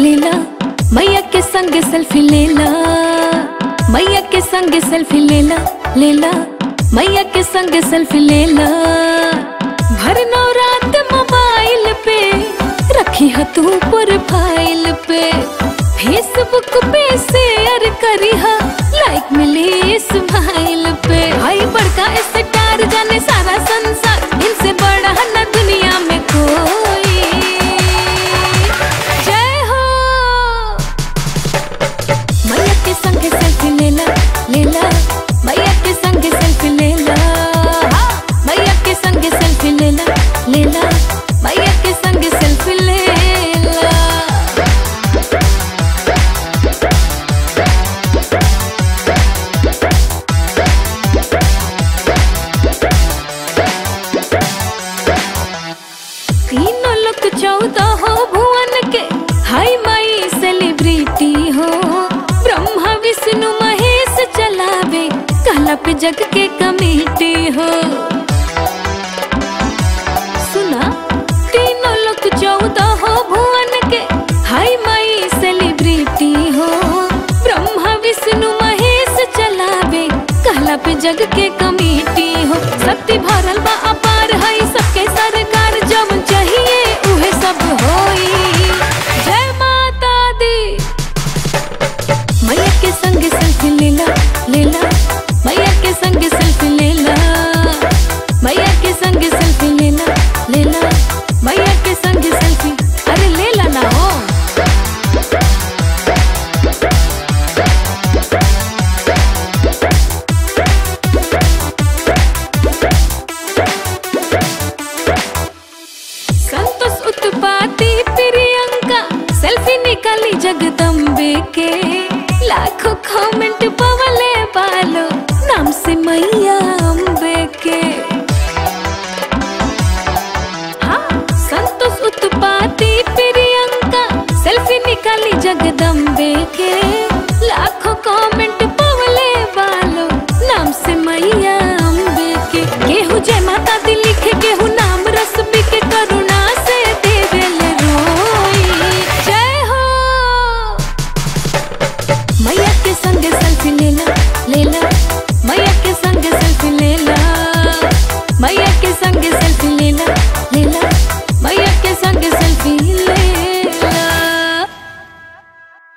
लेला मैया के संग सेल्फी लेला मैया के संग सेल्फी लेला लेला मैया के संग सेल्फी लेला भर रात मोबाइल पे रखी है तू प्रोफाइल पे फेसबुक पे शेयर करी हा लाइक मिली स्माइल पे भाई बड़का स्टार जाने सारा संसार इनसे बड़ा न दुनिया में कोई जय हो मैया के संग सेल्फी लेला लेला मैया के संग सेल्फी लेला हाँ, मैया के संग सेल्फी लेला लेला मैया के संग सेल्फी लेला तीनों लोग चौदह हो भुवन के हाय माई सेलिब्रिटी हो ब्रह्मा विष्णु महेश चलावे कहला पे जग के कमेटी हो सुना तीनों लोग चौदह हो भुवन के हाय माई सेलिब्रिटी हो ब्रह्मा विष्णु महेश चलावे कहला पे जग के कमेटी हो शक्ति भरल बा अपार है सबके सरकार जब चाहिए उहे सब होई जय माता दी मैया के संग सेल्फी लेला लेला मैया के संग सेल्फी लेला मैया के संग सेल्फी लेला लेला मैया के संग सेल्फी अरे लेला ना हो संतोष उत्पाती प्रियंका सेल्फी निकाली जगदम्बे के लाखों कमेंट पवले बालो नाम से मैया अम्बे के हाँ संतोष उत्पाती प्रियंका सेल्फी निकाली जगदम्बे के